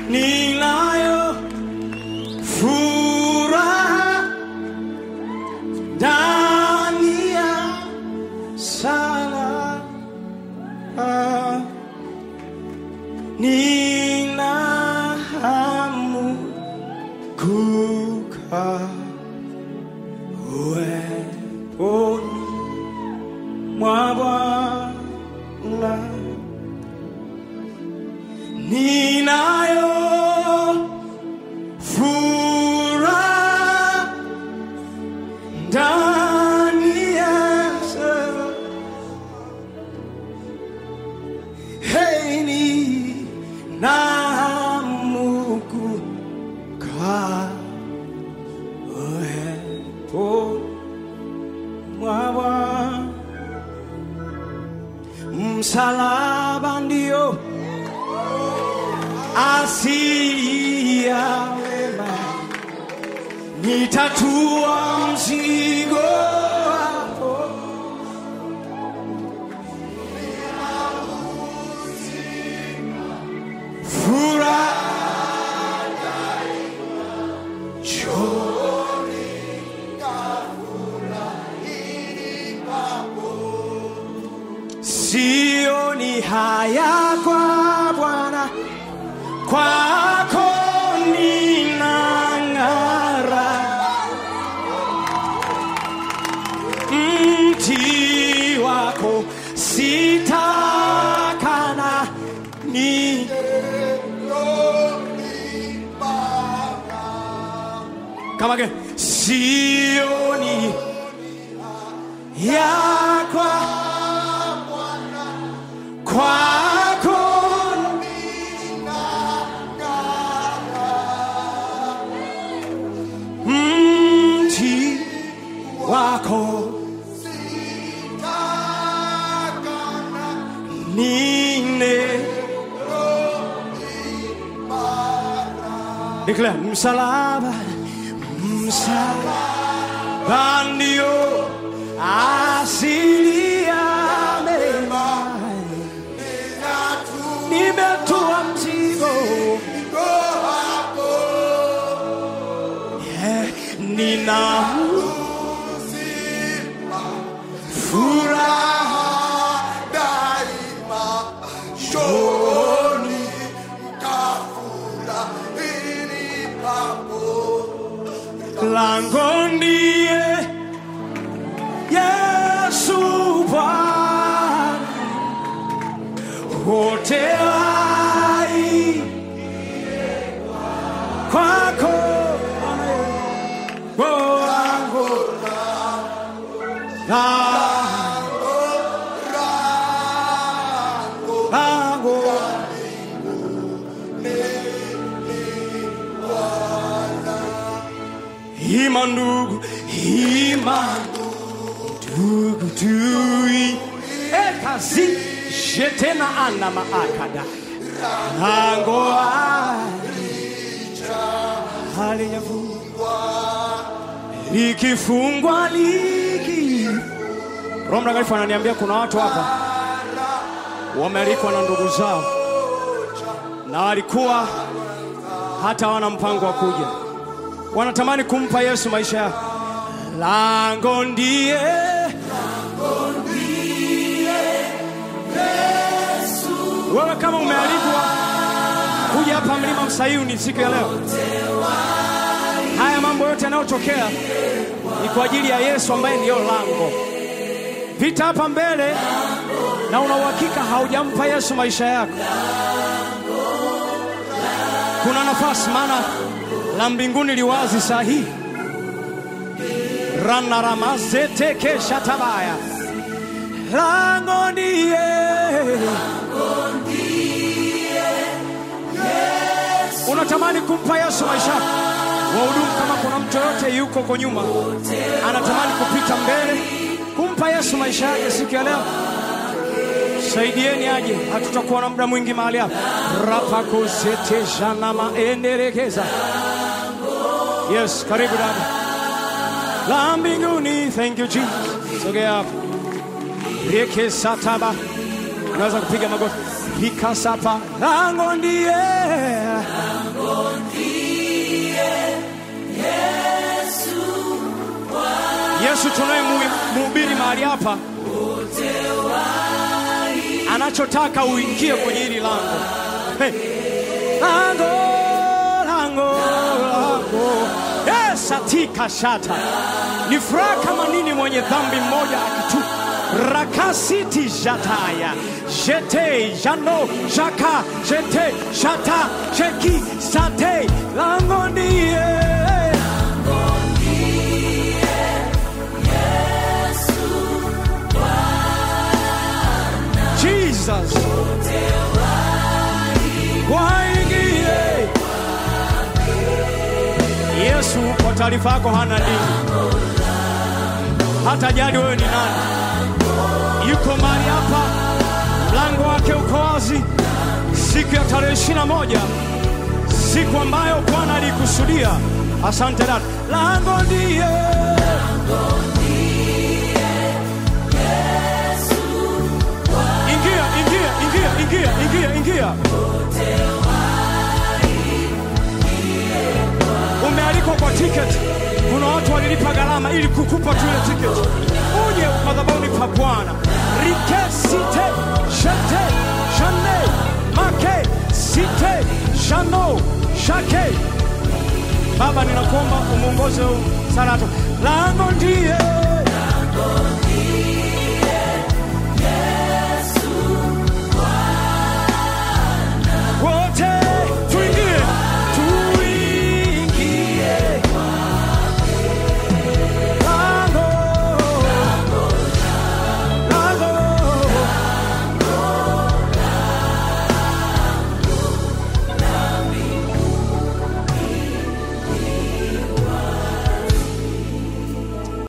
ninayo furaha ndani ya sala ah, nina hamu kukaa uweponi mwa Bwana ninayo furaha ndani ya sala. Hey, ninahamu kukaa uweponi mwa Bwana. Msalaba ndio asili ya wema, nitatua mzigo wako. Furaha chooni sioni haya kwa Bwana, kwako ninang'ara. Mti wako sitakana ni kama ke sioni yakwa kwako mti wako nine Declare msalaba msalaba ndio asili ya mema nimetua mzigo Yeah, nina furaha shoni lango ndiye Yesu Bwana wote hai kwako wangu lango ima ndugu ima ndugu tui ekazi jetena ana maakada lango halijafungwa likifungwa liki Roho Mtakatifu ananiambia kuna watu hapa wamealikwa na ndugu zao na walikuwa hata wana mpango wa kuja, wanatamani kumpa Yesu maisha yao. Lango ndiye wewe, kama umealikwa kuja hapa mlima Msayuni siku ya leo, haya mambo yote yanayotokea ni kwa ajili ya Yesu ambaye ndiyo lango. Vita hapa mbele, na una uhakika haujampa Yesu maisha yako, kuna nafasi, maana la mbinguni liwazi saa hii. ranaramazetekeshatabaya lango ndiye unatamani kumpa Yesu maisha yako. Wahudumu, kama kuna mtu yoyote yuko kwa nyuma anatamani kupita mbele kumpa Yesu maisha yake siku ya leo, saidieni aje, hatutakuwa na muda mwingi mahali hapa. rapakozeteshana maenderekeza. Yes, karibu dada la mbinguni. Thank you Jesus. Sogea hapo. Reke sataba, unaweza kupiga magoti. Hika sapa lango ndiye Yesu tunayemhubiri mahali hapa anachotaka uingie kwenye hili lango. Hey. Lango, lango, lango. Yes, atika shata. Ni furaha kama nini mwenye dhambi mmoja akitu rakasiti jataya jete jano jaka jete shata cheki sate lango ndiye Jesus. Waingie. Yesu kwa taarifa yako hana dini, hata jali wewe ni nani. Yuko mahali hapa, mlango wake uko wazi, siku ya tarehe ishirini na moja, siku ambayo Bwana alikusudia. Asante dada, lango ndiye ingia, ingia, ingia, ingia, ingia, ingia. Umealikwa kwa tiketi. Kuna watu walilipa gharama ili kukupa tu ile tiketi, uje madhabahuni pa Bwana. rike site shete shane make site shano shake. Baba, ninakuomba umuongoze huu Sarato, lango ndiye